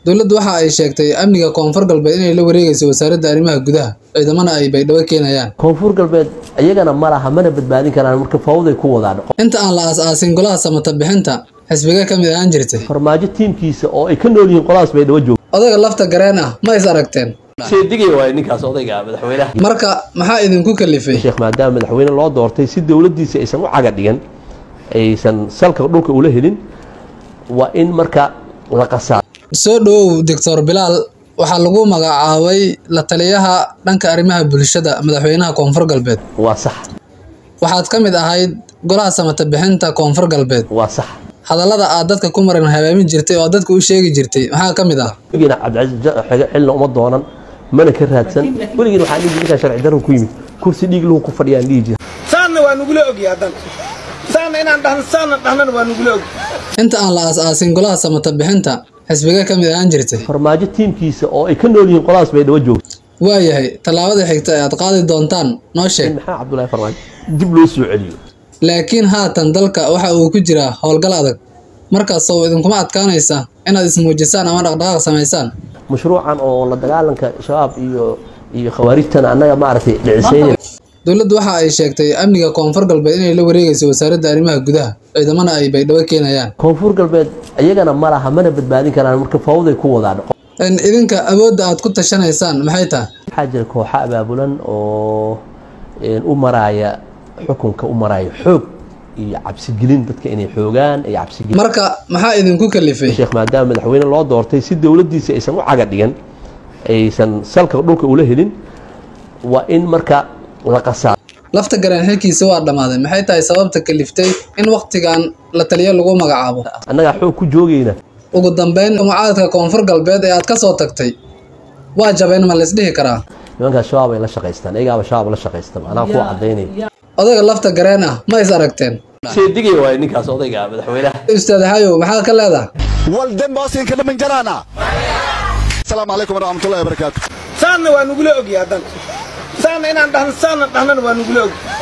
dowladdu waxa ay sheegtay amniga koonfur galbeed inay la wareegayso wasaaradda arrimaha gudaha ciidamana ay baydhabo keenayaan koonfur galbeed iyagana ma laha mana badbaadin karaan marka fawday ku wadaan inta aan la aas-aasin golaha samata bixinta xisbiga ka mid ahaan jirtay farmaajo tiimkiisa oo ay ka nool yihiin qoladaas baydhabo joog odayga lafta gareen ah ma is aragteen seedigay waay ninkaas odayga madaxweynaha marka maxaa idinku kalifay sheekh maadaama madaxweyne loo doortay si dowladdiisa aysan u caga dhigan aysan salka dhulka ula helin waa in marka la qasaa soo dhowow doctor bilaal waxaa lagu magacaabay la taliyaha dhanka arrimaha bulshada madaxweynaha koonfur galbeed waa sax waxaad ka mid ahayd golaha samata bixinta koonfur galbeed waa sax hadallada aad dadka ku maran habaamin jirtay oo dadka u sheegi jirtay maxaa ka mid ah weligiina cabdicasiis xige xilna uma doonan mana ka raadsan weligiina waxaan dhihi ninkaan sharci darro ku yimid kursi dhiig lahu ku fadhiyaan dhihi jira saanna waa nugula ogya haddan saanna inaan dhahno saanna dhahnana waa nugula og inta aan la aas-aasin golaha samata bixinta xisbiga ka mid ahaan jirtay farmaajo tiimkiisa oo ay ka nool yihiin qoladaas baydhabo joogto waayahay tallaabada xigta ee aad qaadi doontaan noo sheeg in maxaa cabdullaahi farmaajo dib loo soo celiyo laakiin haatan dalka waxa uu ku jiraa howlgal adag markaas oo idinkuma adkaanaysa inaad ismuujisaan ama dhaqdhaqaaq samaysaan mashruucan oo la dagaalanka shabaab iyo iyo khawaarijtana annaga maaragtay dhicisayna dowladdu waxa ay sheegtay amniga koonfur galbeed inay la wareegayso wasaaradda arrimaha gudaha ciidamana ay baydhabo keenayaan koonfur galbeed iyagana ma laha mana badbaadin karaan marka fawday ku wadaan in idinka awoodda aad ku tashanaysaan maxay tahay waxaa jira kooxo abaabulan oo u maraaya xukunka u maraaya xoog iyo cabsigelin dadka inay xoogaan ay cabsigelin marka maxaa idinku kalifay sheekh maadaama madaxweyne loo doortay si dowladdiisa aysan u caga dhigan aysan salka dhulka ula helin waa in marka la qasaa lafta gareen xilkiisa waa dhammaaday maxay tahay sababta kaliftay in wakhtigan la taliyo lagu magacaabo annagaa xoog ku joogayna ugu dambeyn mucaadka koonfur galbeed ee aad ka soo tagtay waa jabeen ma laysdhihi karaa nimankaas shabaab ay la shaqaystaan iyagaaba shabaab la shaqaysta anaa ku cadaynaya odayga lafta gareen ah ma is aragteen seedigay waay ninkaas odayga madaxweynaha ustaad xayow maxaa ka leedahay والدم باسين كده من جرانا السلام عليكم ورحمة الله وبركاته saanna waa nugula ogya haddan saanna inaan dhahno saanna dhahnana waa nugula og